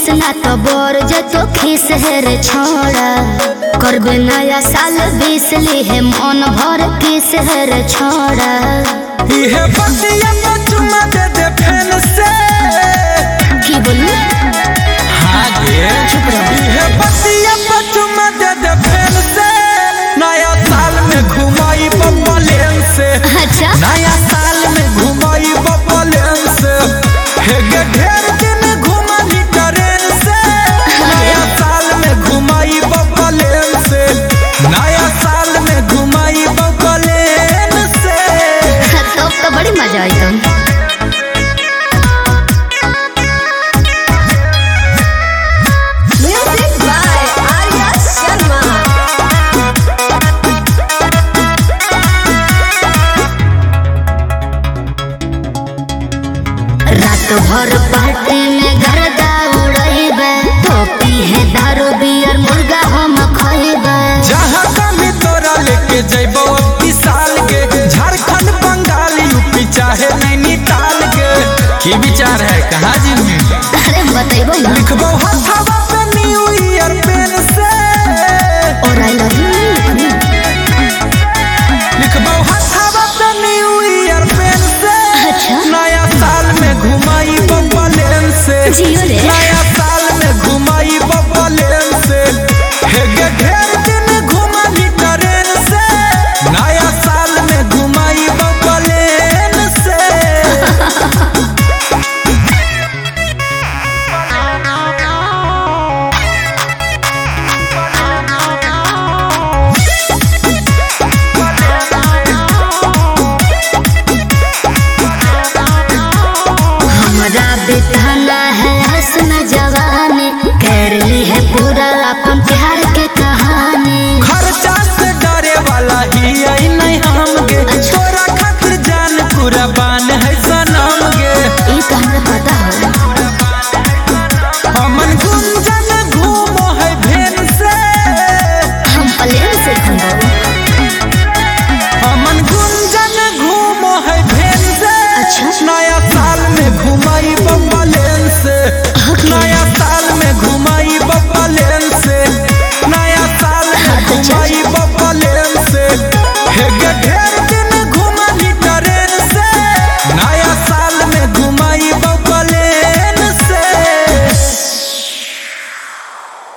Miss ना तो बोर जतो खीस है रे छोड़ा करबे नया साल बीस ली है मन भर किस है रे छोड़ा इहे बतिया पे चुमा दे दे फैन से की बोलू हाँ गे इहे बतिया पे चुमा दे दे फैन से नया साल में घुमाई बब्बा लेन से अच्छा नया साल में घुमाई बब्बा लेन से हे गे ढेर दिन घुमाई ट्रेन से नया साल में घुमाई बब्बा लेन से नया साल में घुमाई बब्बा लेन से तो तो बड़ी मजा आई तुम Music by Arya Sharma. रात भर पार्टी में गर्दा उड़ैबे टोपी है दारू बियर मुर्गा हम खैबे जहाँ कमी तोरा लेके जैबो अब साल के झारखंड बंगाल यूपी चाहे नैनीताल के की विचार है कहाँ जी अरे बतेबो ना लिखबो हथवा पे न्यू ईयर पेन से और आई लव यू लिखबो हथवा पे न्यू ईयर पेन से अच्छा। नया साल में घुमाई बब्बा लेन से जियो रे। नया साल में घुमाई बब्बा लेन से हे गे ढेर दिन घुमाई ट्रेन से नया साल में घुमाई बब्बा लेन से हमरा बिताना है हसन जवानी कर ली है पूरा